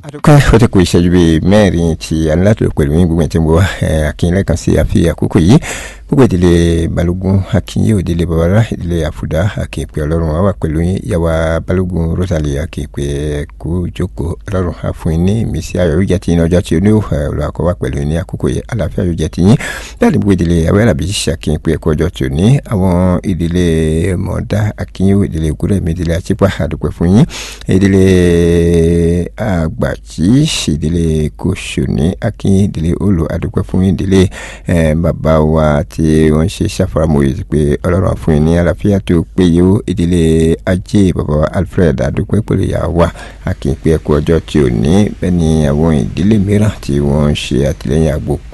adúpẹ́ ó ti kù ìṣẹ́jú bíi mẹ́rin tí aládùn pẹ̀lú yín gbogbo ẹ̀ tí mo wá akínyìn lẹ́ẹ̀kan sí àfi àkókò yìí gbogbo ìdílé balógun akínyìn òdílé babalá ìdílé àfùdá akínpé ọlọ́run wà wà pẹ̀lú yín yàwá balógun rosalie akínpé kú jókòó ọlọ́run àfún ní ìmísí ayọ̀ yóò jẹ́ ti yín ọjọ́ tí ó ní ọ̀rọ̀ àkọ́wà pẹ̀lú yín ní àkókò yìí àlàáfíà yóò jẹ́ ti yín bẹ́ẹ̀ ni gbogbo ìdílé awẹ́rẹ́bí akínpé ẹ̀kọ́ ọjọ́ tí ó ní àwọn ìdílé mọ̀ọ́dá akínyìn ìdílé gúrẹ́mí ìdílé àchípà àdúpẹ́ fún yín ìdílé àgbàjì ìdílé kòsòní akínyìn ìdílé olù àdúpẹ́ fún yín ìdílé bàbá wa tí wọ́n ṣe ṣàfaramọ́ yìí pé ọlọ́run fún yín ní àlàáfíà tó péye ó ìdílé ajé bàbá wa alfred àdúpẹ́ pẹ̀lú ìyá wa akínpé ẹ̀kọ́ ọjọ́ tí ò ní bẹ́ẹ̀ ni àwọn ìdílé mìíràn tí wọ́n ń ṣe àtìlẹ́yìn àgbo